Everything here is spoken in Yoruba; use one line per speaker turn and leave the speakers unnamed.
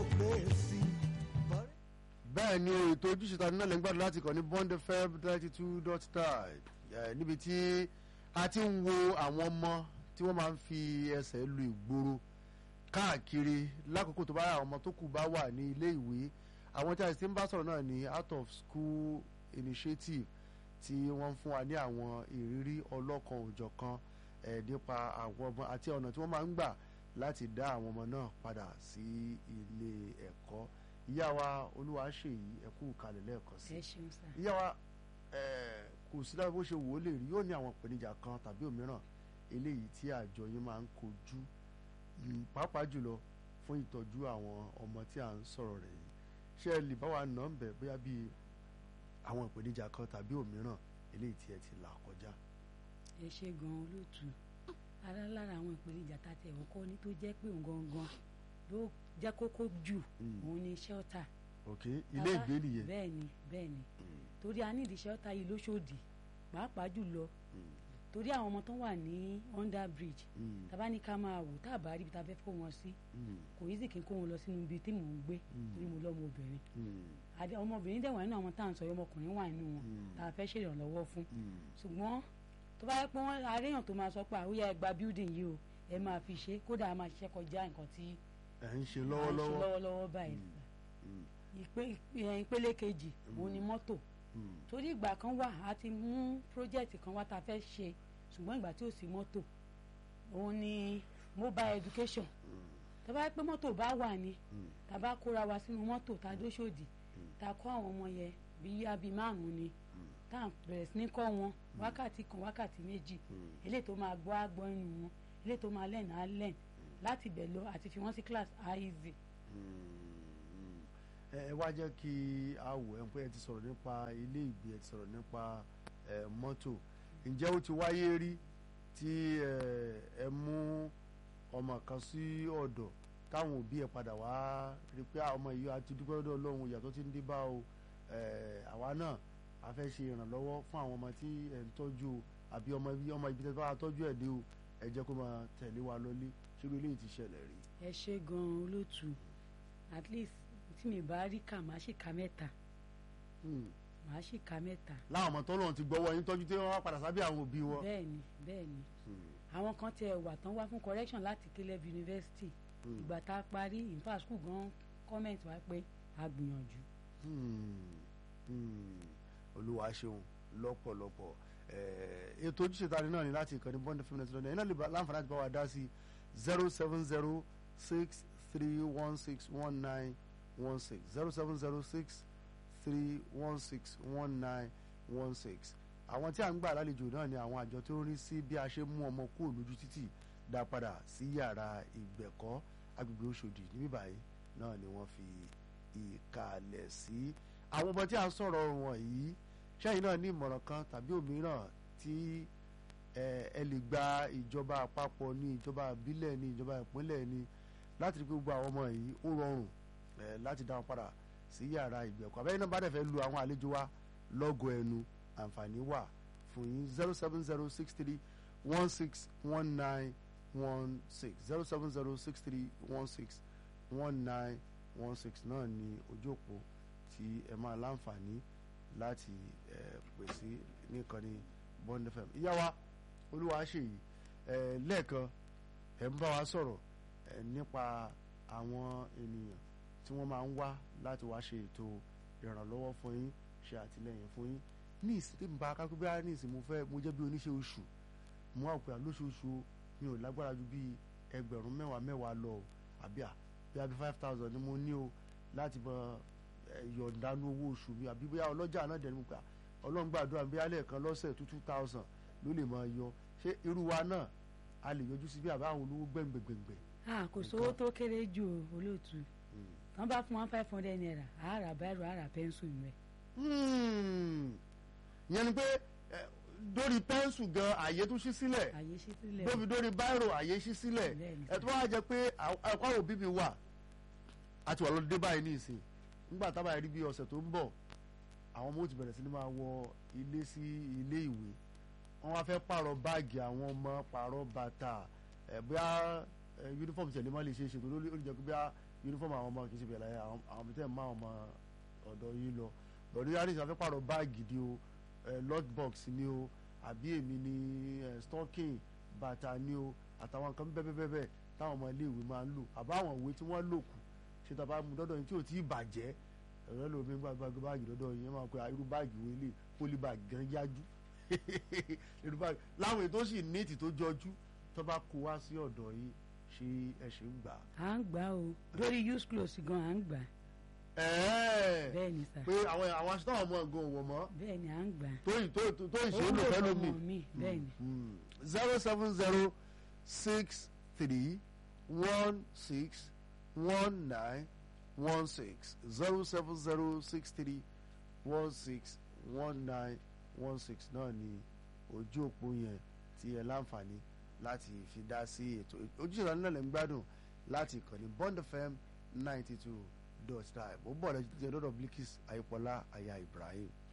pé sí.
bẹ́ẹ̀ ni ètò ojúṣe ta nílẹ̀ ń gbàdúrà láti kàn ní bond fm thirty two dot nine níbi tí a ti ń wo àwọn ọmọ tí wọ́n máa ń fi ẹsẹ̀ lu ìgboro káàkiri lákòókò tó bá àwọn ọmọ tó kù bá wà ní ilé ìwé àwọn tí a ti ń bá sọ̀rọ̀ náà ní out of school initiative tí wọ́n ń fún wa ní àwọn ìrírí ọlọ́kan òjọ̀kan ẹ̀ nípa àwọn ọmọ àti ọ̀nà tí wọ́n máa ń gbà láti dá àwọn ọmọ náà padà sí ilé ẹ̀kọ́ ìyá wa olúwaṣèyí ẹkú kalẹ̀ lẹ́ẹ̀kan sí
ẹ ṣeun sá.
ìyá wa ẹ̀, kò sí lábẹ́ bó ṣe wò ó lè rí yóò ní àwọn ìpèníjà kan tàbí òmíràn eléyìí tí àjọ yín máa ń kojú mm, pàápàá jùlọ fún ìtọ́jú àwọn ọmọ tí à ń sọ̀rọ̀ rẹ̀ yìí ṣé ẹ lè bá wa nà ń bẹ̀ bóyá bíi àwọn ìpèníjà kan tàbí òmíràn eléyìí tí ẹ ti là kọjá.
ẹ ṣe gan olóòtú ara lára àwọn ìpèníjà tá a ti ẹ̀wọ̀n kọ́ ni tó jẹ́ pé òun gangan ló jẹ́ kókó jù
Mm.
òun ni shelter.
ok ilé
Bàbá-
ìgbé nìyẹn.
bẹ́ẹ̀ ni bẹ́ẹ̀ ni
Mm,
torí a nídìí shelter yìí lóṣòdì pàápàá jùlọ
mm,
torí àwọn ọmọ tó wà ní under bridge
mm,
tàbá ní ká máa wò tá a bá rí ibi tá a fẹ́ kó wọn sí
mm,
kò yí sì kí n kó wọn lọ sínú ibi tí mò ń gbé
Mm.
torí mo lọ́mọ obìnrin
mm,
àdé ọmọbìnrin dẹ̀ wà nínú àwọn tá à ń sọ yìí, ọmọkùnrin wà nínú wọn
Mm.
tá a fẹ́ ṣèrànlọ́wọ́ fún
mm.
ṣùgbọ́n tó bá yẹ pé wọ́n aréyàn tó máa sọ pé àwòyá ẹ gba building yìí o ẹ máa fi ṣe kódà a máa ṣiṣẹ́ kọjá nǹkan tí
ẹ̀ ń ṣe
à ń ṣe
lọ́wọ́lọ́wọ́.
lọ́wọ́lọ́wọ́ báyìí
Mm,
Ìpè- ìpè- ìpele kejì òun ni mọ́tò
mm,
torí ìgbà kan wà á ti mú project kan wá tá a fẹ́ ṣe ṣùgbọ́n ìgbà tí ò sí mọ́tò òun ni mobile education tó bá yẹ pé mọ́tò bá wà ní
mm,
tá a bá kóra wa sínú mọ́tò tá a dóṣòdì tá a kọ́ àwọn ọmọ yẹn bí abi márùn-ún ni tá a bẹ̀rẹ̀ sí ní kọ́ wọn wákàtí kan wákàtí méjì
mm.
eléyìí tó máa gbọ́ àgbọ́ inú wọn eléyìí tó máa lẹ́nu á lẹ́nu láti bẹ̀ lọ àti fi wọ́n sí class easy.
ẹ ẹ wá jẹ́ kí a wò ẹ́ pé ẹ ti sọ̀rọ̀ nípa ilé ìgbé ẹ ti sọ̀rọ̀ nípa ẹ mọ́tò ǹjẹ́ ó ti wáyé rí tí ẹ ẹ mú ọmọ kan sí ọ̀dọ̀ táwọn òbí ẹ padà wá rí pé "Ah, ọmọ yìí a ti dúpẹ́ lọ́dọ̀ ọlọ́run ìyàtọ̀ ti ń dé bá o ẹ àwa náà a fẹ́ ṣe ìrànlọ́wọ́ fún àwọn ọmọ tí ẹ ń tọ́jú o àbí ọmọ ibi ọmọ ibi tẹ́ bá wa tọ́jú ẹ̀ dé o ẹ jẹ́ kó máa tẹ̀lé wa lọ́lé ṣé irú eléyìí ti ṣẹlẹ̀ rí.
ẹ ṣe gan-an olóòtú at least tí mi bá rí kà má sì ka mẹ́ta
Hmm.
má sì ka mẹ́ta
láwọn ọmọ tó lóun ti gbọ́wọ́ yín tọ́jú tí wọ́n wá padà sábẹ́ àwọn òbí wọn.
bẹ́ẹ̀ ni bẹ́ẹ̀ ni àwọn kan tẹ wà tán wá fún correction láti Caleb University
Hmm.
ìgbà tá a parí in fact school gan comment wá pé a gbìyànjú
Hmm. Hmm. olúwa ṣeun lọ́pọ̀lọpọ̀ Eh, ètò ojúṣe tani náà ni láti ìkànnì bond fm net lọ́nà iná lè bá- láǹfààní àti bá wa dá sí zero seven zero six three one six one nine one six zero seven zero six three one six one nine one six àwọn tí a ń gbà lálejò náà ni àwọn àjọ tó ń rí sí bí a ṣe mú ọmọ kúrò lójú títì dá padà sí yàrá ìgbẹ̀kọ́ agbègbè Òṣòdì níbí báyìí náà ni wọ́n fi ìkàlẹ̀ sí àwọn ọmọ tí a ń sọ̀rọ̀ wọn yìí ṣẹ́yìn náà ní ìmọ̀ràn kan tàbí òmíràn tí ẹ ẹ lè gba ìjọba àpapọ̀ ní ìjọba ìbílẹ̀ ní ìjọba ìpínlẹ̀ ní láti rí pé gbogbo àwọn ọmọ yìí ó rọrùn ẹ láti dá wọn padà sí yàrá ìgbẹ̀kọ́ abẹ́yẹn náà bá dẹ̀ fẹ́ lu àwọn àlejò wa lọ́gọ̀ ẹnu àǹfààní wà fún yín zero seven zero six three one six one nine one six zero seven zero six three one six one nine one six náà ni ojú òpó tí ẹ máa láǹfààní láti ẹ pè sí nìkànnì Bond FM ìyá wa olúwa ṣèyí ẹ lẹ́ẹ̀kan ẹ ń bá wa sọ̀rọ̀ ẹ nípa àwọn ènìyàn tí wọ́n máa ń wá láti wá ṣe ètò ìrànlọ́wọ́ fún yín ṣe àtìlẹ́yìn fún yín ní ìsìn tí mo bá kápẹ́ bí ní ìsìn mo fẹ́ mo jẹ́ bí oníṣẹ́ oṣù mo wà pé lóṣooṣù mi ò lágbára ju bí ẹgbẹ̀rún mẹ́wàá mẹ́wàá lọ o àbí à bí àbí five thousand ni mo ní o láti bọ yọ̀ǹdanú owó oṣù mi àbí bóyá ọlọ́jà náà dẹ̀ ni mo gbà ọlọ́run gbàdúrà bí alẹ́ kan lọ́sẹ̀ two two thousand ló lè máa yọ ṣé irú wa náà a lè yọjú sí bí àbá àwọn olówó gbẹ̀ngbẹ̀ngbẹ̀.
ah kò sówó tó kéré jù o, olóòtú tán bá fún wọn five hundred naira àárà báírò àárà pẹ́ńsù rẹ̀
ìyẹn ni pé ẹ, dórí pẹ́ńsù gan àyè tún ṣí sílẹ̀
àyè sí sílẹ̀
dóbi dórí báírò àyè ṣí sílẹ̀
Bẹ́ẹ̀ni.
ẹ tó wá jẹ pé ẹ̀kọ́ àwọn òbí mi wà àti wà lọ́dún dé báyìí ní ìsìn nígbà tábà rí bí ọ̀sẹ̀ tó ń bọ̀ àwọn ọmọ ó ti bẹ̀rẹ̀ sí ni máa wọ ilé sí ilé ìwé wọ́n wá fẹ́ pààrọ̀ báàgì àwọn ọmọ pààrọ̀ bàtà ẹ̀ bóyá ẹ̀ yúnífọ̀mù tẹ̀lé má lè ṣe é ṣètò lórí ó lè jẹ́ pé bóyá uniform àwọn ọmọ kì í ṣe bẹ̀rẹ̀ láyé àwọn àwọn tẹ̀ ń má ọmọ ọ̀dọ̀ yín lọ lọ́dún yàrá ìṣàfẹ́ pàrọ̀ báàgì ni o lock box ni o àbí èmi ni eh, stocking bàtà ni o àtàwọn nǹkan bẹ́ẹ̀bẹ́ẹ̀bẹ́ẹ̀ táwọn ọmọ iléèwé máa ń lò àbáwọn ìwé tí wọ́n lò kù ṣe tàbá mu dọ́dọ̀ yín tí ò tí ì bàjẹ́ ẹ̀rọ lómi gbàgbàgbà báàgì dọ́dọ̀ yín ẹ máa pe irú báàgì wo ilé pólí báàgì gan yájú irú báàgì láwọn ètò sì níìtì tó jọjú tó bá kó wá sí ọ̀dọ̀ yín ṣé ẹ ṣe ń gbà á.
à ń gbà o lórí use close gan à ń gbà
ẹ̀ẹ́
bẹ́ẹ̀ ni sà
pé àwọn àwọn aṣọ táwọn ọmọ ẹ̀gbọ́n wọ̀ mọ́
bẹ́ẹ̀ ni à ń gbà
tó ì tó tó tó
ó
ìṣòro
lò
fẹ́
fọmọ
lómi.
mi bẹ́ẹ̀ ni
zero seven zero six three one six one nine one six zero seven zero six three one six one nine one six náà ni ojú òpó yẹn tí ẹ láǹfààní láti fi dá sí ètò ojúṣe ìlànà náà lè ń gbádùn láti ìkànnì Bond FM ninety two dot nine mo bọ̀ lẹ́jọ́ lọ́dọ̀ Bilkis Ayípọ́lá aya Ibrahim.